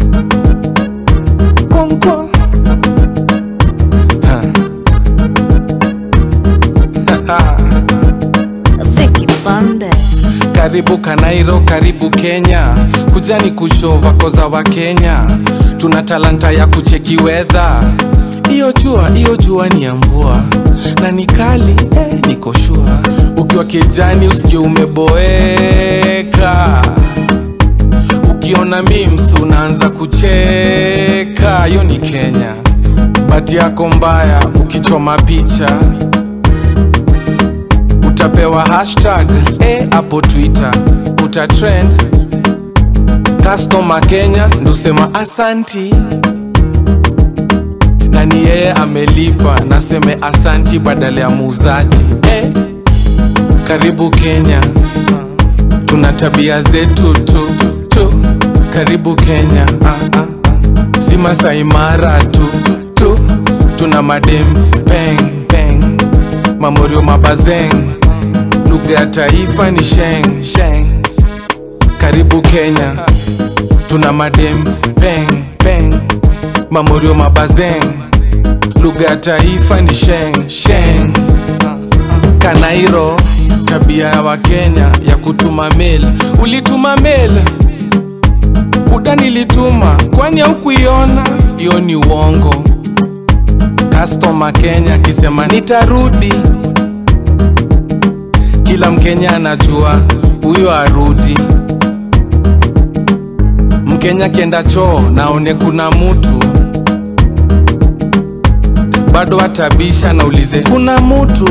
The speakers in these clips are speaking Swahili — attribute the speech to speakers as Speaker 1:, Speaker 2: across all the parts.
Speaker 1: Konko. Ha.
Speaker 2: Vicky Bandes.
Speaker 1: Karibu Kanairo, karibu Kenya, kujani kushova koza wa Kenya. Tuna talanta ya kucheki weather. Iyo jua, iyo jua ni ya mvua na ni kali eh, niko shua. Ukiwa kijani usikie umeboeka, ukiona memes unaanza kucheka. Hiyo ni Kenya. Bati yako mbaya ukichoma picha utapewa hashtag eh, hapo Twitter utatrend. Customer Kenya ndusema asanti, na ni yeye amelipa, naseme asanti badala ya muuzaji eh. Karibu Kenya, tuna tabia zetu tu, tu. Karibu Kenya, ah, ah. si Masai Mara tu, tu. tuna madem peng peng, mamorio mabazeng, lugha ya taifa ni sheng sheng. Karibu Kenya, tuna madem peng peng, mamorio mabazeng, lugha ya taifa ni sheng sheng. Kanairo, tabia ya Wakenya ya kutuma mail. Ulituma mail buda, nilituma kwani haukuiona? Hiyo ni uongo. Customer Kenya akisema nitarudi, kila Mkenya anajua huyo arudi. Mkenya kienda choo naone kuna mutu bado atabisha, naulize kuna mutu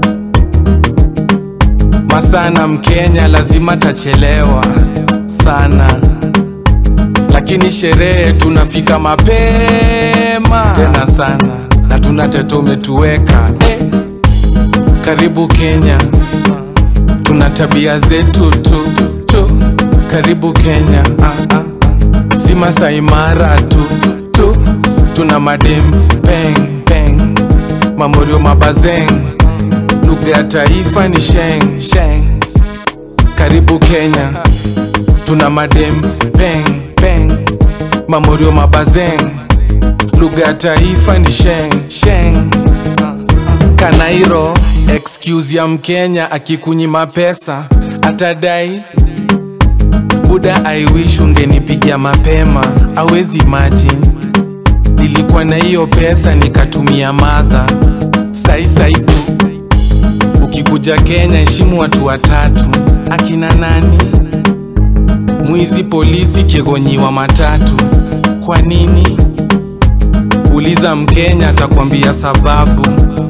Speaker 1: masana. Mkenya lazima tachelewa sana, lakini sherehe tunafika mapema tena sana, na tuna teto umetuweka eh. Karibu Kenya, tuna tabia zetu tu, tu. Karibu Kenya, ah, ah. si Masai Mara tu, tu. tuna madem peng peng, mamorio mabazeng, lugha ya taifa ni sheng sheng. Karibu Kenya, tuna madem peng peng, mamorio mabazeng, lugha ya taifa ni sheng sheng. Kanairo, excuse ya Mkenya akikunyima pesa atadai buda, I wish ungenipigia mapema. Awezi imagine nilikuwa na hiyo pesa nikatumia madha sai sai tu. Ukikuja Kenya heshimu watu watatu, akina nani? Mwizi, polisi, kiegonyiwa matatu. Kwa nini? Uliza Mkenya atakwambia sababu.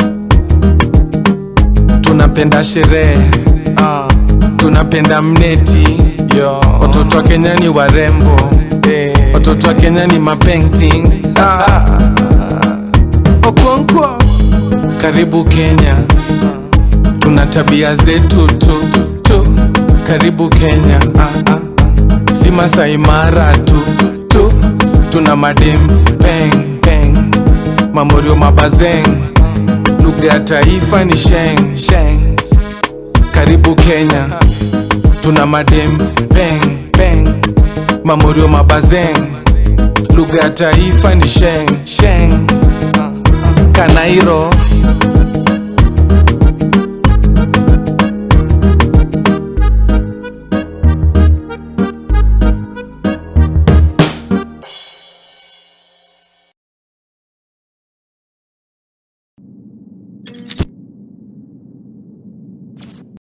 Speaker 1: Tunapenda sherehe ah, tunapenda mneti yo. Watoto wa Kenya ni warembo eh. Watoto wa Kenya ni mapainting ah. Okonkwo, karibu Kenya, tuna tabia zetu tu, tu. Karibu Kenya ah, ah. si Masai Mara tu, tu. tuna madem peng peng, mamorio mabazeng, lugha ya taifa ni sheng sheng. Karibu Kenya, tuna madem peng peng, mamorio mabazeng, lugha ya taifa ni sheng sheng. Kanairo,